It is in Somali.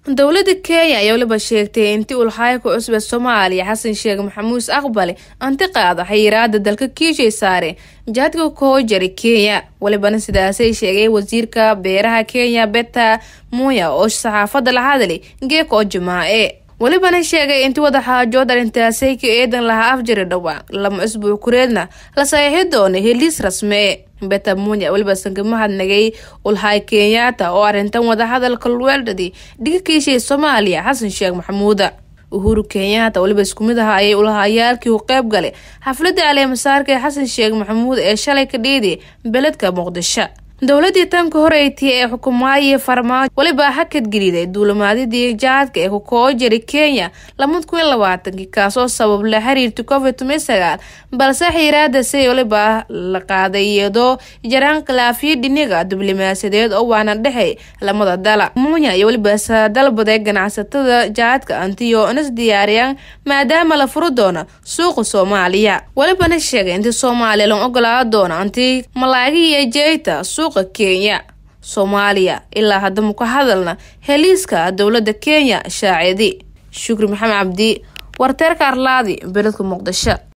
dowladda kenya ayaa weliba sheegtay intii ulxaayka cusub ee soomaaliya xasan sheekh maxamuus aqbale anti qaada xayiraada dalka kiishay saare jahadka koo jari kenya welibana sidaasay sheegay wasiirka beeraha kenya beta muya oo saxaafadda la hadlay geeko jimaace welibana sheegay intii wadaxaajood arrintaasay ka eedan lahaa afjari dhowaa lama isbuuc kureedna la saxiixi doona heliis rasmee beta munya weliba sankamahadnagay ulhay kenyaata oo arrintan wadahadalka lweeldhadi dhiga kiishay soomaaliya xasan sheekh maxamuuda uhuru kenyaata weliba isku mid aha ayay ulahayaalkii u qeyb galay xafladda caleemasaarka ee xasan sheekh maxamuud ee shalay ka dhiiday beledka muqdisho dowladii tanka horeytay ee xukumaayii farmaajo weliba hakad geliday duulimaadyadii jahadka ee kukoo jari kenya lamada kun iyo labaatankii kaasoo sabab la xiriirta covid toban sagaal balse xiiraadasi weliba la qaaday iyadoo jaraan khilaafiyo dhiniga diblomaasiyadeed oo waana dhexey lamada dala munya iyo weliba sadalbaday ganacsatada jahadka antiyo inas diyaariyaan maadaama la furi doono suuqa soomaaliya welibana sheegay intii soomaaliya lan ogolaada doono anti malaagi iyo jeyta suuqa kenya soomaaliya ilaa haddama ka hadalna heliiska dowladda kenya shaacidi shukri maxamed cabdi warteerka arlaadi beledka muqdisho